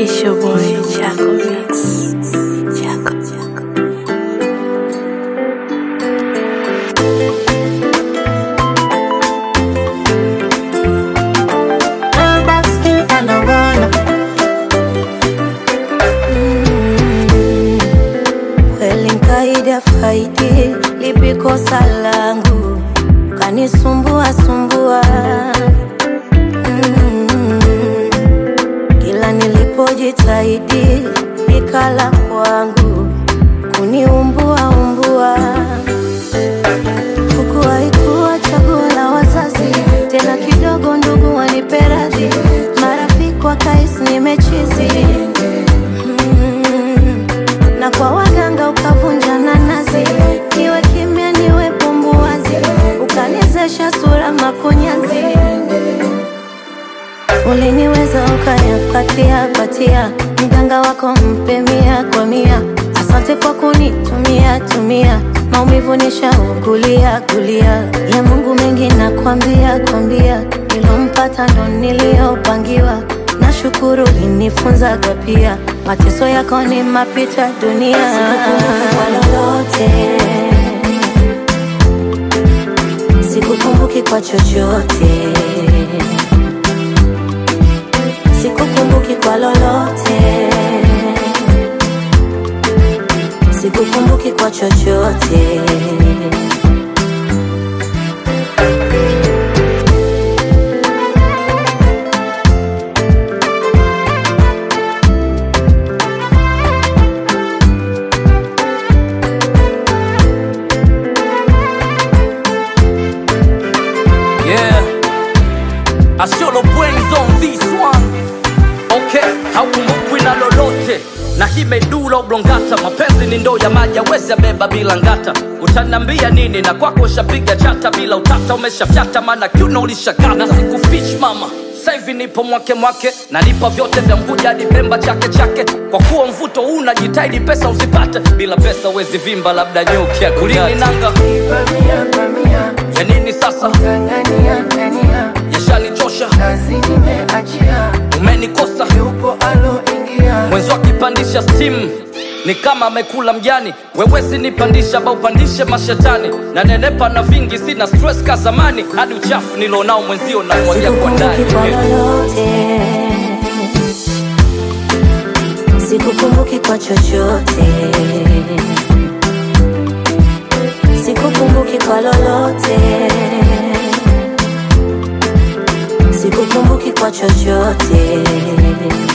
It's your boy, Jaco Mix. Jaco, Jaco. Kweli nkaida faidi lipi kosa langu kanisumbua sumbua Mm. kila nilipojitahidi ikala kwangu kuniumbua umbua huku haikuwa chaguo la wazazi tena kidogo ndugu wanipe radhi marafiki wakais nimechizi Mm. na kwa waganga ukavunja nanazi niwe kimya niwe pumbuazi ukanizesha sura makunyanzi uliniweza ukayapatia patia mganga wako mpe mia kwa mia asante kwa kunitumia tumia maumivu nishaugulia gulia ya mungu mengi nakwambia kwambia nilompata ndo niliyopangiwa nashukuru linifunzaga pia mateso yako ni mapita dunia kwa lolote sikukumbuki kwa chochote sikukumbuki kwa lolote sikukumbuki kwa chochote Yeah, I show the brains on this one. Okay, haukumbukwi na lolote na hii medula oblongata. Mapenzi ni ndoo ya maji, awezi beba bila ngata. Utanambia nini na kwako ushapiga chata bila utata, umeshafyata maana kiuno ulishakata. Na sikufish mama sasa hivi nipo mwake mwake, nalipa vyote vya Mbuja hadi Pemba chake chake. Kwa kuwa mvuto huu unajitahidi pesa usipate, bila pesa uwezi vimba, labda nyuki ya kulini nanga Pamia, pamia, ya nini sasa, ng'ang'ania, ng'ania, yashanichosha, kazi nimeachia, umenikosa yupo aloingia, mwenzi akipandisha stimu ni kama amekula mjani wewesi nipandisha ba upandishe mashetani na nenepa na vingi sina stress ka zamani hadi uchafu nilonao mwenzio na mwagia kwa ndani sikukumbuki kwa lolote sikukumbuki kwa chochote sikukumbuki kwa lolote sikukumbuki kwa chochote